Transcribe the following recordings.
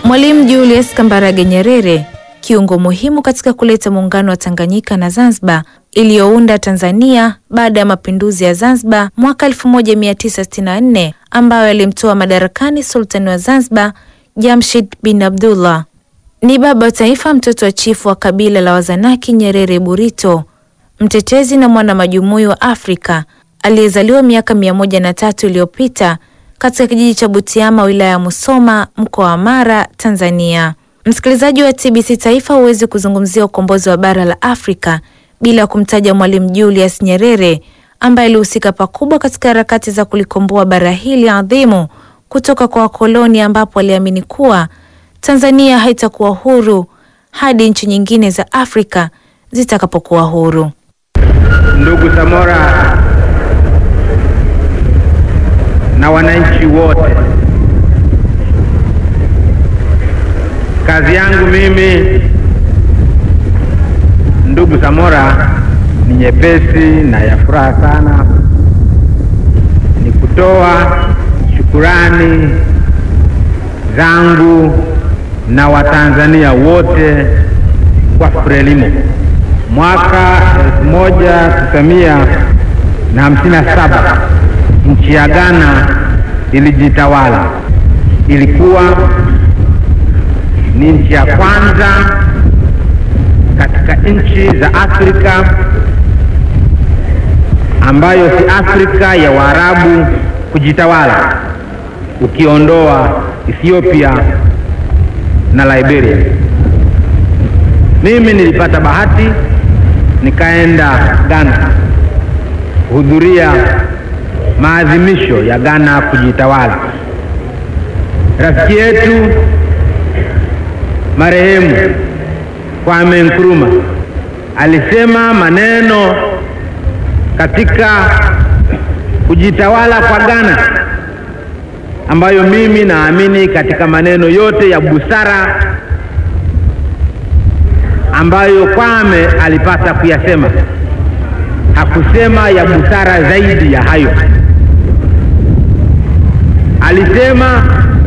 Mwalimu Julius Kambarage Nyerere, kiungo muhimu katika kuleta muungano wa Tanganyika na Zanzibar iliyounda Tanzania baada ya mapinduzi ya Zanzibar mwaka 1964 ambayo yalimtoa madarakani sultani wa Zanzibar Jamshid bin Abdullah. Ni baba wa taifa, mtoto wa chifu wa kabila la Wazanaki Nyerere Burito, mtetezi na mwana majumui wa Afrika aliyezaliwa miaka mia moja na tatu iliyopita katika kijiji cha Butiama wilaya ya Musoma mkoa wa Mara Tanzania. Msikilizaji wa TBC Taifa, huwezi kuzungumzia ukombozi wa bara la Afrika bila kumtaja Mwalimu Julius Nyerere ambaye alihusika pakubwa katika harakati za kulikomboa bara hili adhimu kutoka kwa wakoloni, ambapo aliamini kuwa Tanzania haitakuwa huru hadi nchi nyingine za Afrika zitakapokuwa huru. Ndugu Samora na wananchi wote, kazi yangu mimi ndugu Samora ni nyepesi na ya furaha sana, ni kutoa shukurani zangu na Watanzania wote kwa Frelimo. Mwaka elfu moja tisamia na hamsini na saba nchi ya Ghana ilijitawala. Ilikuwa ni nchi ya kwanza katika nchi za Afrika ambayo si Afrika ya Waarabu kujitawala, ukiondoa Ethiopia na Liberia. Mimi nilipata bahati nikaenda Ghana kuhudhuria maadhimisho ya Ghana kujitawala. Rafiki yetu marehemu Kwame Nkrumah alisema maneno katika kujitawala kwa Ghana ambayo mimi naamini katika maneno yote ya busara ambayo Kwame alipata kuyasema, hakusema ya busara zaidi ya hayo. Alisema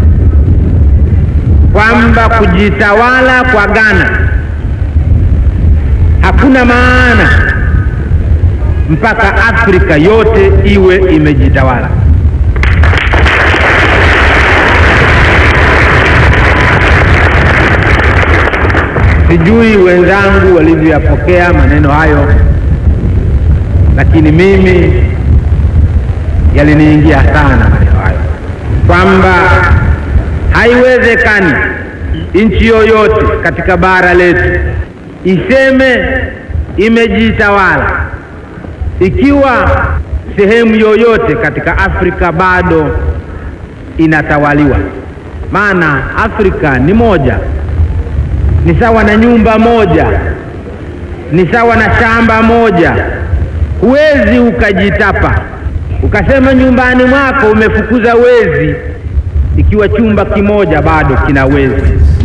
kwamba kujitawala kwa Ghana hakuna maana mpaka Afrika yote iwe imejitawala. Sijui wenzangu walivyoyapokea maneno hayo, lakini mimi yaliniingia sana maneno hayo, kwamba haiwezekani nchi yoyote katika bara letu iseme imejitawala ikiwa sehemu yoyote katika Afrika bado inatawaliwa. Maana Afrika ni moja, ni sawa na nyumba moja, ni sawa na shamba moja. Huwezi ukajitapa ukasema nyumbani mwako umefukuza wezi ikiwa chumba kimoja bado kina wezi.